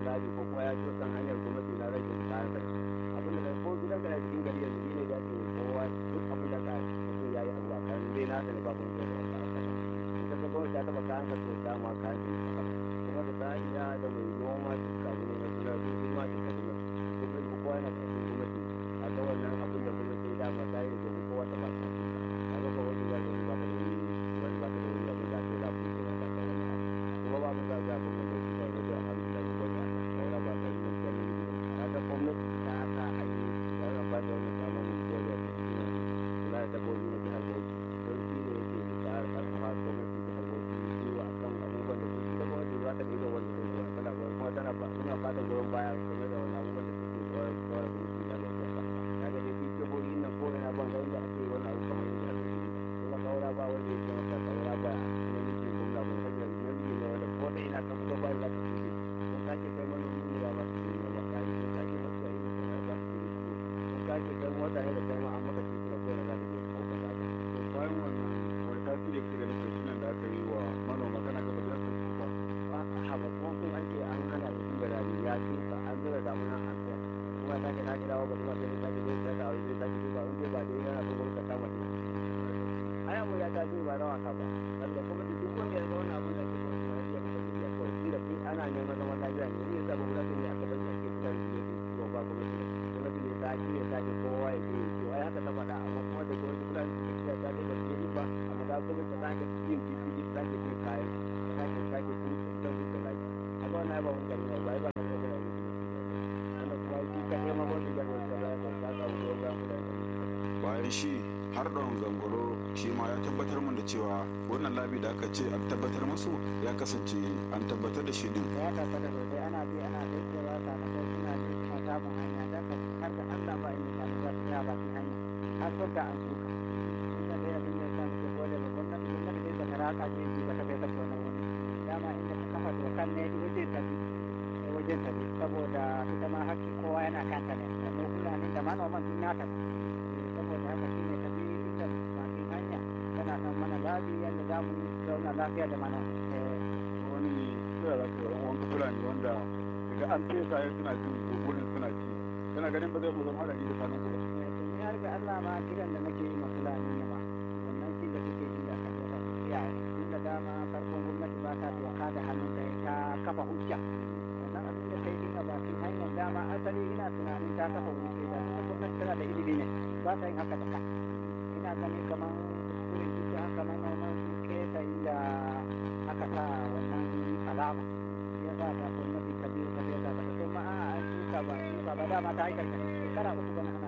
labi ko kuma ya ci kan hanyar gwamnati na rage kayan sai abin da ko gidan ka cikin gari yanzu shi ne da ake kowa duk abin da ka mutum ya yi abu a kan dai na sani babu wani da wata aka in ka ga gwamnati ta taba kayan ka to dama kayan ka kuma da ta iya da mai noma duka abu ne na kula da su ma duka gwamnati gwamnati ko kowa yana cikin gwamnati a ga wannan abin da gwamnati ya dama ta yi domin kowa ta ba ta a ga kowa wani zai ba ka da wani wani ba ka da wani abin da ake da ku ke na ta kawo na kuma ba mu za ga gwamnati da shi da wajen alhamdulillah ko da saura ba ka yi wani wani ka ga gwamnati ta sa a yi wannan ba da wannan samun mutuwa da kula da dabbobi na jihar Bauchi don shi ne yake da karfafa gwamnati da Bauchi zuwa kan abubuwan da suke da gwamnati za ta ɗiga wanda zai zuwa tana goyon kuma tana suna ba da goyon baya game da wani abubuwan da suke zuwa zuwa da gwamnati da Bauchi ba kaga dai shi jihohi nan ko ina ban ga inda ake wani abu kamar yadda ake yi kuma kaura ba wanda yake maka kaura ba na nufin gwamna ba saboda na nufin ne wanda ko da ina ka fito ba za ka fi ko sake kai manomi ne ba ba su yi ba ka yi ko sake masu yi ne ba su yi ko sake kai mota ne da kai ma an maka titi da kowane za ka je kauka ta to bayan wannan wani tasiri yake da nufin shi da aka yi wa manoma kana gaba da yasa su ba haba ko kun an ce an hana da tun da rani ya shuka an zura damuna an tsaya kuma sake na ji dawo ba kuma sai sake zai tsaya da zai sake duba in dai ba dai yana so gwamnati ta kama shi ai abu ya tashi ba na wasa ba saboda kuma duk wanda ya zauna abin da ake gwamnati ma ya masa biya kawai tunda sai ana neman zaman lafiya ne ne yasa ba gwamnati ne aka bari ake fitar da yake ciwo ba gwamnati ne gwamnati ne ta shi ne sake kowa ya ce ciwo ai haka ta faɗa amma kuma da gwamnati fulani suka ce ta dai ba su yi ba amma ga gwamnati ta sake yin titi ta sake yin kayan ta sake sake yin don su da lafiya amma wannan ba mun gari ba ba ba mun gari wannan kuma shi kaɗai ma gwamnati ya gwamnati ba ya ta samu goyon bayan mutane bayan shi har ɗan zangoro shi ma ya tabbatar min da cewa wannan labi da aka ce an tabbatar musu ya kasance an tabbatar da shi din ya tabbata sosai ana bi ana daikewa sakamakon suna bi suna samun hanya da ka har da Allah ba inda ta za su ya ba su hanya har sun da an suka inda dai abin da ya sa muke gode ba gwamnati gwamnati dai ba ta raka je ji ba ta kai sake wannan wani dama inda ta kafa dokan ne wajen ta bi wajen ta bi saboda ita ma haƙƙi kowa yana kanta ne da mu fulani da manoman duk nata ne saboda haka shi ne ta bi inda bakin hanya tana san mana labi yadda za mu zauna lafiya da manoma wani kira za ka yi wani fulani wanda daga an fesa ya suna jin gugurin suna ci kana ganin ba zai mu zama haɗari da sanin ku ba ni har ga Allah ma kiran da nake yi ma fulani ne ma wannan shi da suke yi da kan da iyaye tun da dama farkon gwamnati ba ta doka da hannun da ta kafa hujja wannan abin da kai dinga bakin hanyar dama asali ina tunanin ta kafa hujja da ita gwamnati tana da ilimi ne ba ta yin haka da ka ina gani kamar kuskure shi haka manoman su kesa inda aka sa wannan alama ya sa ta gwamnati ta biyu ta biyu ta ba ta ma a an shuka ba shuka ba dama ta yi karkashin shekara uku bana ana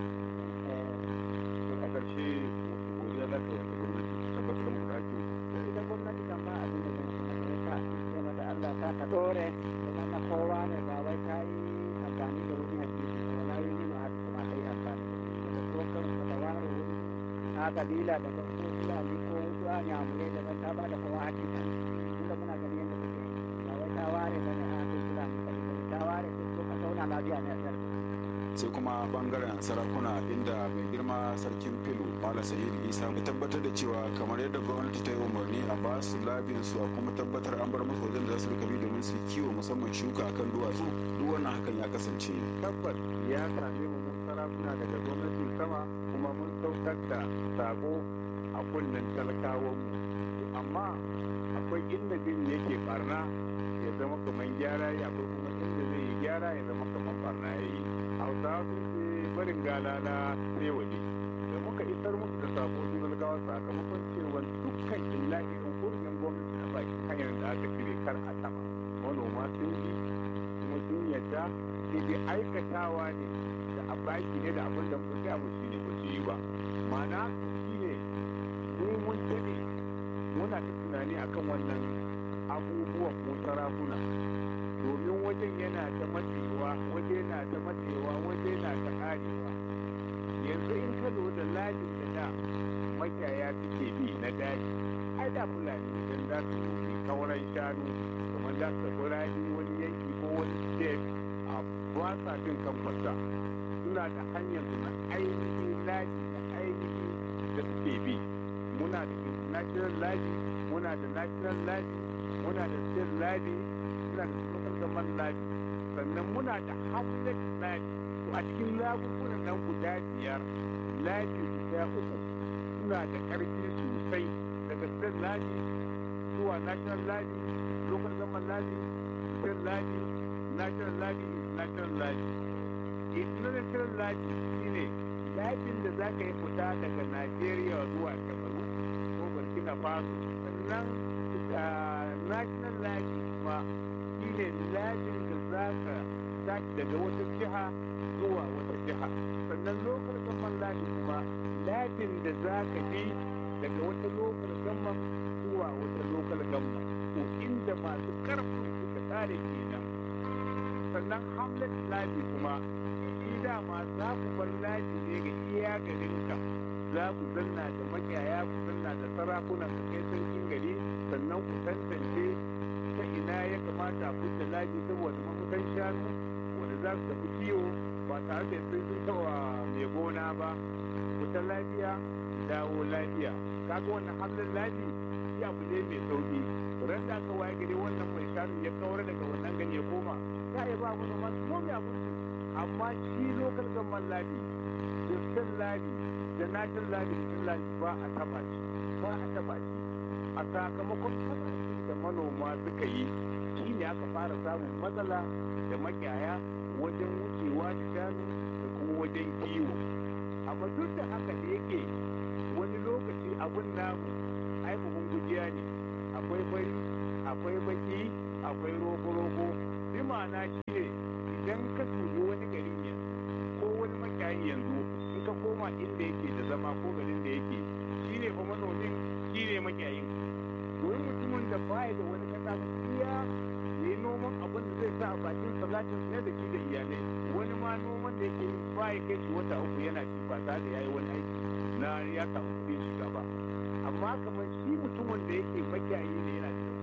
to a ƙarshe wasu godiya za ka yi wata gwamnati ta tabbatar muku da ake ita gwamnati kan ba abin da zai yi ta ce mata Allah ta ka dore kuma na kowa ne ba wai ta yi amfani da wani hadisi ko wala yi ni ma kuma ta yi amfani da da dokan ka da wani wuri a kabila da ko fulani ko wasu a nyamurai da ta ba da kowa hakika inda muna ganin yadda take ba wai ta ware ba ne a kan fulani ta ware duk a zauna lafiya ne a sarki sai kuma bangaren sarakuna inda mai girma sarkin filu malam sa'idu isa ya tabbatar da cewa kamar yadda gwamnati ta yi umarni a ba su labin su a kuma tabbatar an bar musu wajen da za su rika bi domin su kiwo musamman shuka akan duwatsu duk wannan hakan ya kasance tabbas ya same mu mun sarakuna daga gwamnatin sama kuma mun saukar da sako a kunnen talakawan mu amma akwai inda bin yake barna ya zama kamar gyara ya akwai kuma inda zai yi gyara ya zama kamar barna ya yi hausawa sun ce barin galala sai waje da muka isar musu da sako su talakawa sakamakon cewa dukkan illahi hurumin gwamnati na baki hanyar da aka cire kar a taba manoma sun yi kuma sun yadda sai dai aikatawa ne da a baki ne da abin da muka gaya musu ne ba su yi ba ma'ana shi ne mu mun daɗe muna ta tunani akan wannan abubuwan mu sarakuna domin wajen yana ta matsewa waje na ta matsewa waje na ta karewa yanzu in ka zo da lajin da da makiyaya suke bi na daji ai da fulani idan za su yi kauran shanu kamar za su tafi rani wani yanki ko wani state a ba sa bin kan kwasa suna da hanyar su na ainihin laji da ainihi da suke bi muna da international laji muna da national laji muna da state laji muna da local government labi sannan muna da hamlet labi to a cikin labubunan nan guda biyar labi guda uku suna da ƙarfi sosai daga state labi zuwa national labi local government labi state labi national labi national labi international labi shine labin da za ka yi fita daga najeriya zuwa kamaru ko burkina faso sannan national labi kuma shine labin da za ka tashi daga wata jiha zuwa wata jiha sannan local government labi kuma labin da za ka bi daga wata local government zuwa wata local government ko inda masu karfin suka tsare kenan sannan hamlet labi kuma shi dama za ku bar labi ne ga iya garinka za ku zanna da makiyaya ku zanna da sarakunan ku kai sarkin gari sannan ku tantance ta ina ya kamata a kusa labi saboda mafutan shanu wanda za su tafi kiwo ba tare da sun sun tawa mai gona ba kuta lafiya dawo lafiya kaga wannan hamlet labi shi abu ne mai sauki ran da aka waye gari wannan mai shanu ya kawar daga wannan gani ya koma ya yi ba mu da masu komi abin su amma shi lokal gamman labi da stan labi da natin labi da labi ba a taba shi ba a taba shi a sakamakon kasashen da manoma suka yi shi ne aka fara samun matsala da makiyaya wajen wucewa da shanu da kuma wajen kiwo amma duk da haka da yake wani lokaci abun namu ai buhun gujiya ne akwai fari akwai baki akwai rogo-rogo bi ma'ana shi ne idan ka tuji wani gari ne ko wani makiyayi yanzu in ka koma inda yake da zama ko garin da yake shi ne fa manomin shi ne makiyayin domin mutumin da baya da wani kasa ba iya ya yi noman abin da zai sa a bakin salatin sai da shi da iyalai wani ma noman da yake baya kai shi wata uku yana ci ba tare da ya yi wani aiki na ya samu kuɗin shiga ba amma kamar shi mutumin da yake makiyayi ne yana da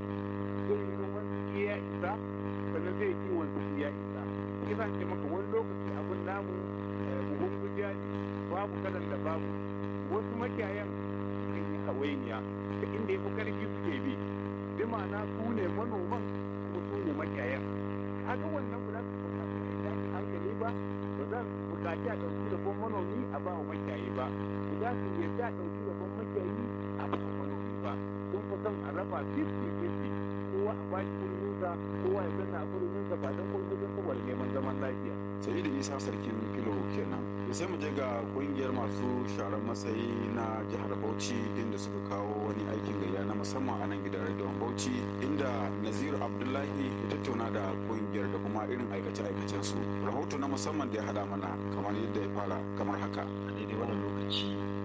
zai yi noman su iya isa sannan zai kiwon su iya isa kisa ce maka wani lokaci abin namu buhun gujiya ne babu kalan da babu wasu makiyayan kan yi hawainiya da inda ya fi karfi suke bi bi ma'ana su ne manoman kuma su ne makiyayan kaga wannan ba za su bukaci a yi hankali ba ba za su bukaci a ɗauki rabon manomi a ba wa makiyayi ba ba za su yarda a ɗauki rabon makiyayi a ba wa manomi ba sun fi son a raba 50-50 kowa a bashi kurminsa kowa ya zanna a kurminsa ba don kurmin saboda neman zaman lafiya. sai da isa sarkin filo kenan sai mu je ga kungiyar masu sharan matsayi na jihar bauchi inda suka kawo wani aikin gayya na musamman a nan gidan rediyon bauchi inda naziru abdullahi ya tattauna da kungiyar da kuma irin aikace-aikacen su rahoto na musamman da ya hada mana kamar yadda ya fara kamar haka a daidai wannan lokaci